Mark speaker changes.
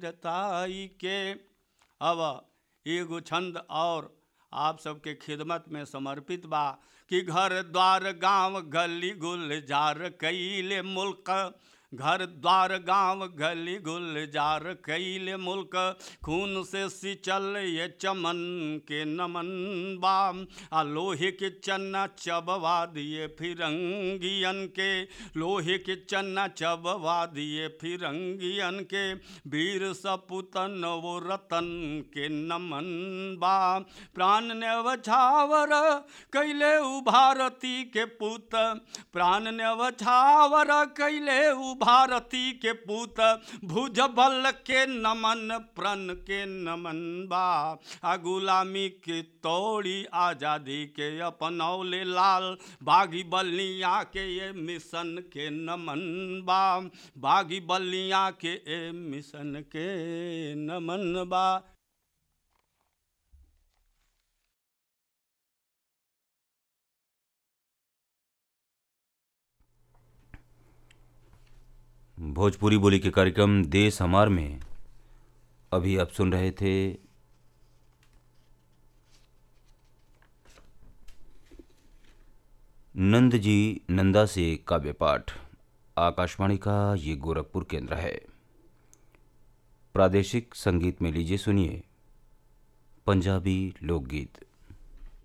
Speaker 1: ताई के अब एगो छंद और आप सबके खिदमत में समर्पित बा कि घर द्वार गांव गली गुलजार कैले मुल्क घर द्वार गांव गली गुलजार कैले मुल्क खून से सिंचल ये चमन के नमन बाम आ लोहे के चन्ना चबवा दिए फिरंगियन के लोहे के चन्ना चबवा दिए फिरंगियन के वीर सपुतन वो रतन के नमन बा प्राण ने वछावर कैले उ भारती के पुत प्राण ने वछावर कैले उ भारती के पुत भुज बल के नमन प्रण के नमन बा आ गुलामी के तोड़ी आजादी के अपनौले लाल बागी बलिया के ये मिशन के नमन बा बागी बलिया के ए मिशन के नमन बा
Speaker 2: भोजपुरी बोली के कार्यक्रम देश हमार में अभी आप सुन रहे थे नंद जी नंदा से काव्य पाठ आकाशवाणी का ये गोरखपुर केंद्र है प्रादेशिक संगीत में लीजिए सुनिए पंजाबी लोकगीत